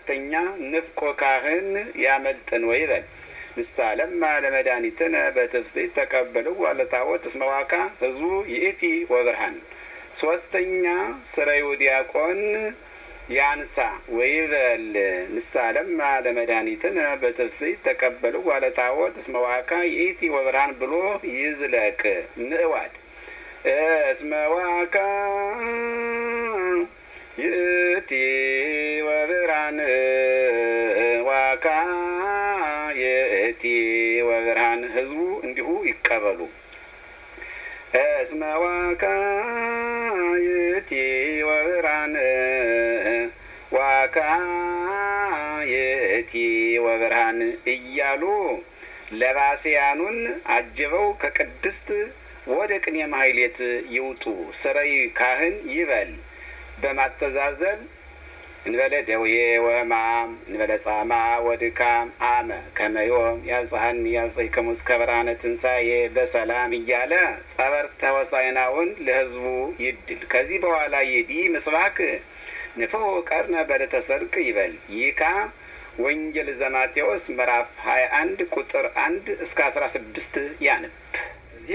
ሁለተኛ ንፍቆ ካህን ያመልጥን ወይ በል ምሳለማ ለመድኃኒትነ በትፍስሕት ተቀበልው ዋለታወት እስመ ዋካ ህዝቡ ይእቲ ወብርሃን ሶስተኛ ስረዩ ዲያቆን ያንሳ ወይበል ምሳለማ ለመድኃኒትነ በትፍስሕት ተቀበልው ዋለታወት እስመ ዋካ ይእቲ ወብርሃን ብሎ ይዝለቅ ምእዋድ እስመ ዋካ ይእቲ ወብርሃን ዋካ የእቲ ወብርሃን ህዝቡ እንዲሁ ይቀበሉ። እስመ ዋካ የእቲ ወብርሃን ዋካ የእቲ ወብርሃን እያሉ ለባስያኑን አጅበው ከቅድስት ወደ ቅኔ ማህሌት ይውጡ። ስረይ ካህን ይበል በማስተዛዘል እንበለ ደዌ ወሕማም እንበለ ጻማ ወድካም አመ ከመዮም ያብጽሐኒ ያብጽሕክሙ እስከ ብርሃነ ትንሣኤ በሰላም እያለ ጸበርተ ሆሳዕናውን ለህዝቡ ይድል። ከዚህ በኋላ የዲ ምስባክ ንፍሑ ቀርነ በዕለተ ሰርቅ ይበል። ይካ ወንጌል ዘማቴዎስ ምዕራፍ ሀያ አንድ ቁጥር አንድ እስከ አስራ ስድስት ያንብ።